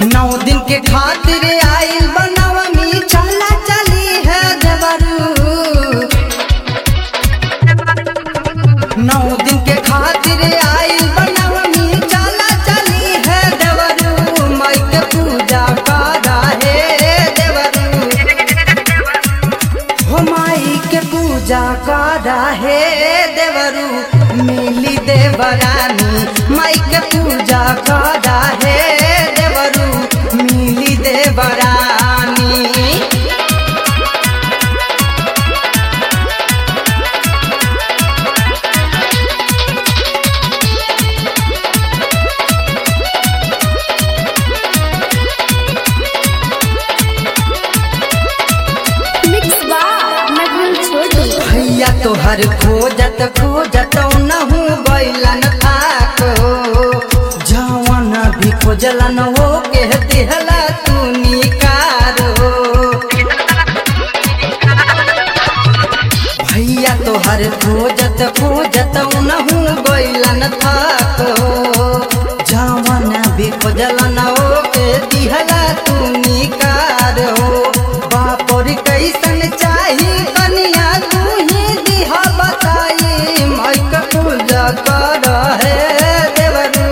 नौ दिन के खातिर आइल बनवमी चला चली है देवरू नौ दिन के खातिर आइल बनवमी चला चली है देवरू माई के पूजा करा हे देवरू हो माई के पूजा करा हे देवरू मिली देवरानी माई के पूजा करा हे देवरू मिली देवरानी मिक्स बा नगुल छोटू भैया तोहर खोजत खोजत नहू बैलन थाक हो जवन भी खोजलन हो के दिहला तू निकार हो भैया तोहर खोजत खोजत नहू बैलन थाक हो जवन भी खोजलन हो के दिहला तू निकार हो बापर कैसन चाही कनिया तू ही दिहा बताई माइक पूजा कर हे देवरू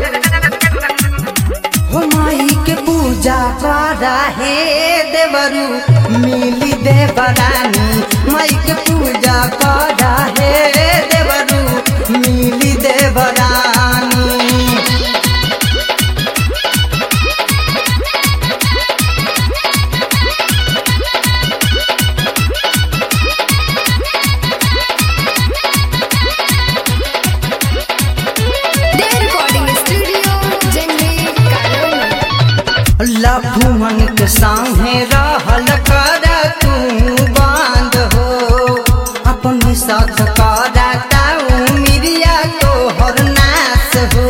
हो माई के पूजा करा हे देवरू मिली देवरानी माई के पूजा करा हे देवरू मिली देवरानी दे रिकॉर्डिंग स्टूडियो जंगली कालोनी लभुमन के सामने रहल कर तू बांध हो अपने साथ करा ताऊ मिरिया तो हर नाश हो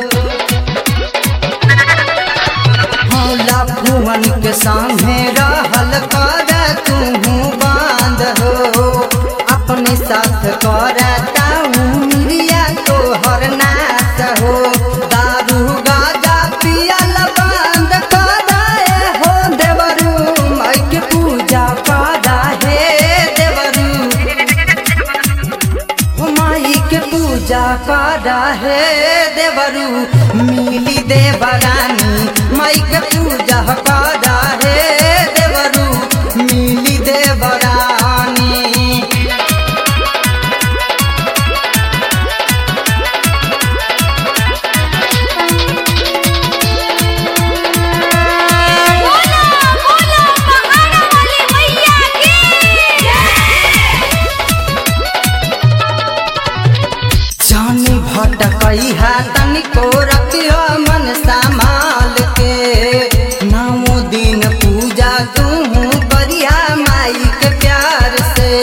हाँ, लभुमन के सामने रहल कर तू बांध हो अपने साथ करा ताऊ मिरिया तो हर नाश हो दारू गाजा पियल बंद कराए हो देवरू माई के पूजा करा हे देवरू हो माई के पूजा करा हे देवरू मिली देवरानी माई के पूजा करा हे देवरू मिली देवरानी बोलो बोलो पहाड़ा वाली मैया की जानी भटकई है तनिको रखियो मन संभाल के नौ दिन पूजा तू करिया माई के प्यार से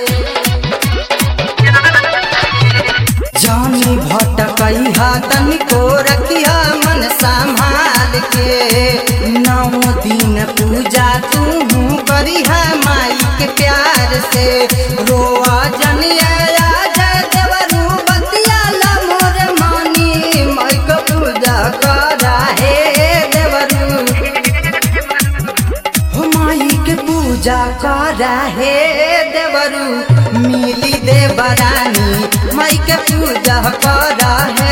जानी भटकई है तनिको रखिया मन संभाल के नौ दिन पूजा तू करिया माई के प्यार से रोआ जनिया जय देवरू बतिया मोर मानी माई के पूजा करा हे देवरू हो माई के पूजा करा हे देवरू मिली देवरानी माई के पूजा करा हे